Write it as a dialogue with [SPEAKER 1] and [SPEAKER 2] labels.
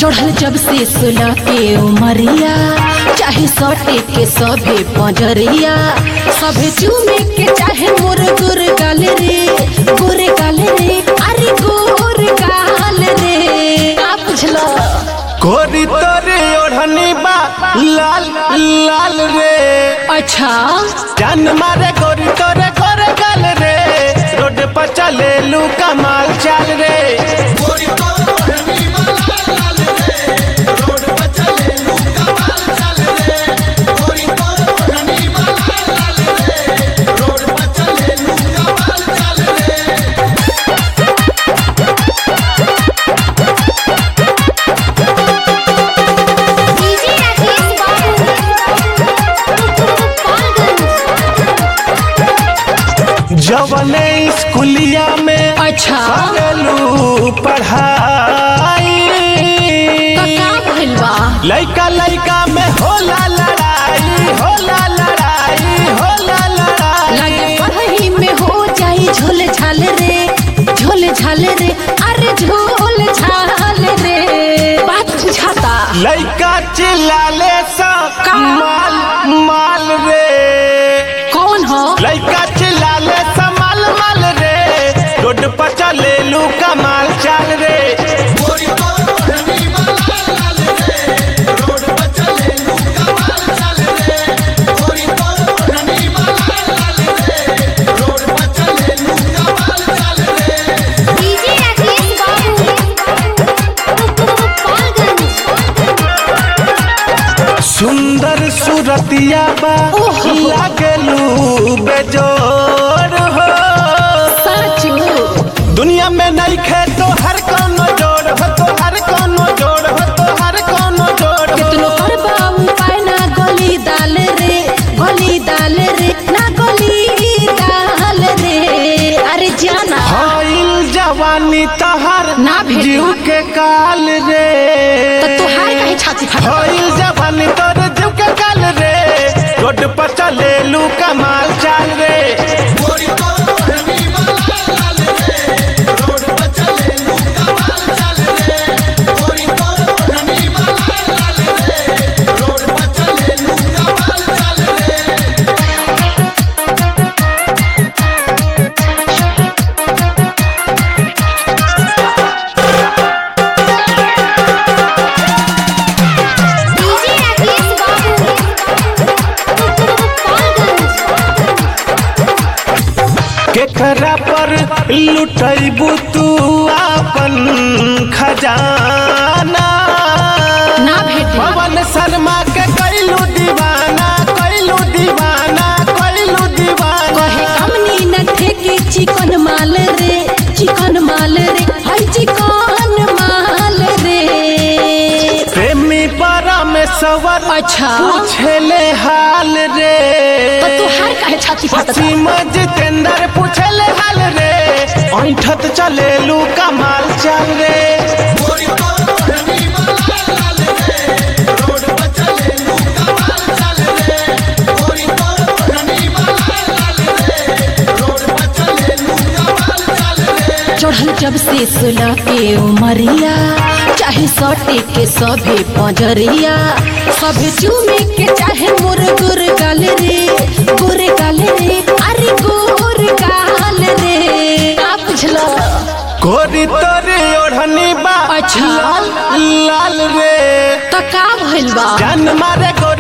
[SPEAKER 1] चढ़ल जब से सुलह के उमरिया चाहे सटे के सभे पंजरिया सभे चूमे के चाहे मोर गुर गाल रे गोरे गाल रे अरे गोर गाल रे का बुझला
[SPEAKER 2] कोरी तोरे ओढ़नी बा लाल लाल रे
[SPEAKER 1] अच्छा
[SPEAKER 2] जान मारे गोरी तोरे गोरे गाल रे रोड पर चले लू कमाल चाल रे
[SPEAKER 3] डीजे राकेश बाबू गोपालगंज
[SPEAKER 2] जवने स्कूलिया में
[SPEAKER 1] अच्छा
[SPEAKER 2] करेलू पढ़ाई
[SPEAKER 1] तो का भइल बा
[SPEAKER 2] लइका लइका में होला लड़ाई होला लड़ाई होला
[SPEAKER 1] लगे
[SPEAKER 2] लड़ाई
[SPEAKER 1] पढ़ाई में हो जाई झोल झाल रे झोल झाल रे अरे झोल झाल रे बात बुझाता
[SPEAKER 2] लइका चिल्लाले सा
[SPEAKER 1] का?
[SPEAKER 2] माल माल रे
[SPEAKER 1] कौन हो
[SPEAKER 2] लइका चिल्लाले सा माल माल रे रोड पर चले लू कमाल चाल रे
[SPEAKER 3] डीजे राकेश बाबू गोपालगंज
[SPEAKER 2] सुंदर सूरतिया बा
[SPEAKER 1] ओहो।
[SPEAKER 2] लागलू बेजोर हो
[SPEAKER 1] सच
[SPEAKER 2] दुनिया में नहीं खे तो हर कोनो जोड़ हो तो हर कोनो जोड़ हो तो हर कोनो जोड़ हो
[SPEAKER 1] कितनो पर बाबू पाए ना गोली दाल रे गोली दाल रे ना गोली दाल रे अरे जाना
[SPEAKER 2] हाइल जवानी तहर
[SPEAKER 1] ना भेटो।
[SPEAKER 2] जीव के काल रे
[SPEAKER 1] तो तुहार कहीं छाती फटा
[SPEAKER 2] हाइल जवानी तोर जीव के काल रे रोड पर चले लू कमाल चाल रे
[SPEAKER 3] डीजे राकेश बाबू गोपालगंज
[SPEAKER 2] केकरा पर लुटैबू तू अपन खजाना
[SPEAKER 1] ना भेटे
[SPEAKER 2] पवन शर्मा के कैलू दीवाना कैलू दीवाना कैलू
[SPEAKER 1] कहे
[SPEAKER 2] दीवाना
[SPEAKER 1] कमनी न ठेके चिकन माल रे चिकन माल रे हाय चिकन माल रे
[SPEAKER 2] प्रेमी परमेश्वर
[SPEAKER 1] अच्छा
[SPEAKER 2] पूछले हाल रे
[SPEAKER 1] तो तुहार कहे छाती फटा
[SPEAKER 2] वसीम जितेंद्र पूछले हाल रे ऐठत चले लू कमाल चल रे
[SPEAKER 1] चढ़ल जब से सुलह के उमरिया चाहे सटे के सभे पंजरिया सभे चूमे के चाहे मोर गुर गाल रे गोरे गाल रे अरे गोर गाल रे का बुझला
[SPEAKER 2] गोरी तोरे ओढ़नी बा
[SPEAKER 1] अच्छा।
[SPEAKER 2] लाल लाल रे
[SPEAKER 1] तो का भइल बा
[SPEAKER 2] जान मारे गो